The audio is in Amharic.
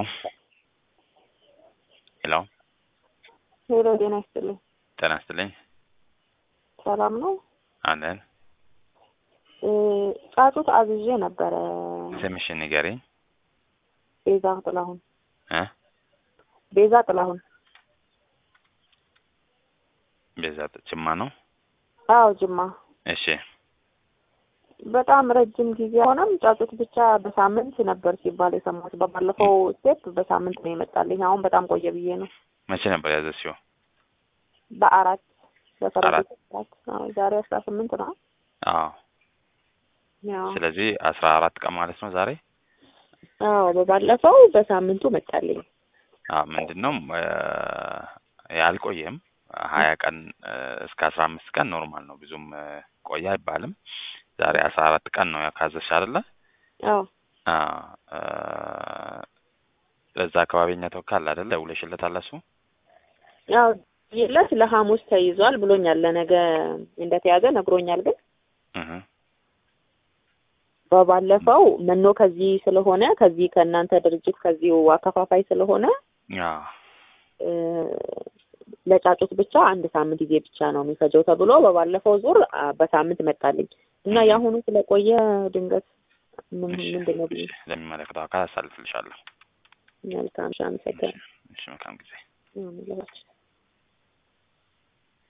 ሄሎ ሄሎ ጤና ይስጥልኝ። ጤና ይስጥልኝ። ሰላም ነው? አለን። እ ጫጩት አዝዤ ነበረ። ስምሽን ንገሪኝ። ቤዛ ጥላሁን። እ ቤዛ ጥላሁን። ቤዛ ጅማ ነው። አዎ ጅማ። እሺ በጣም ረጅም ጊዜ ሆነም ጫጩት ብቻ በሳምንት ነበር ሲባል የሰማሁት። በባለፈው ስቴፕ በሳምንት ነው የመጣልኝ። አሁን በጣም ቆየ ብዬ ነው። መቼ ነበር ያዘዝሽው? በአራት በፈረንጆች አራት። አራት አዎ፣ ዛሬ አስራ ስምንት ነው። አዎ። ያው ስለዚህ አስራ አራት ቀን ማለት ነው ዛሬ። አዎ በባለፈው በሳምንቱ መጣልኝ። አዎ ምንድን ነው እ ያልቆየም ሀያ ቀን እ እስከ አስራ አምስት ቀን ኖርማል ነው። ብዙም እ ቆየ አይባልም። ዛሬ አስራ አራት ቀን ነው ካዘዝሽ አይደለ? አዎ አዎ እ ለዛ አካባቢ እኛ ተወካል አይደለ? ደውለሽለታል እሱ? ያው ይለት ለሐሙስ ተይዟል ብሎኛል። ለነገ እንደተያዘ ነግሮኛል። ግን እህ በባለፈው መኖ ከዚህ ስለሆነ ከዚህ ከእናንተ ድርጅት ከዚሁ አከፋፋይ ስለሆነ አዎ እ ለጫጩት ብቻ አንድ ሳምንት ጊዜ ብቻ ነው የሚፈጀው ተብሎ በባለፈው ዙር አ በሳምንት መጣልኝ እና የአሁኑ ስለቆየ ድንገት ምን እሺ፣ ምንድን ነው ብዬ እሺ፣ ለሚመለከተው አካል አሳልፍልሻለሁ። መልካም ሻ አመሰግናለሁ። እሺ፣ መልካም ጊዜ። ይሁንላችሁ።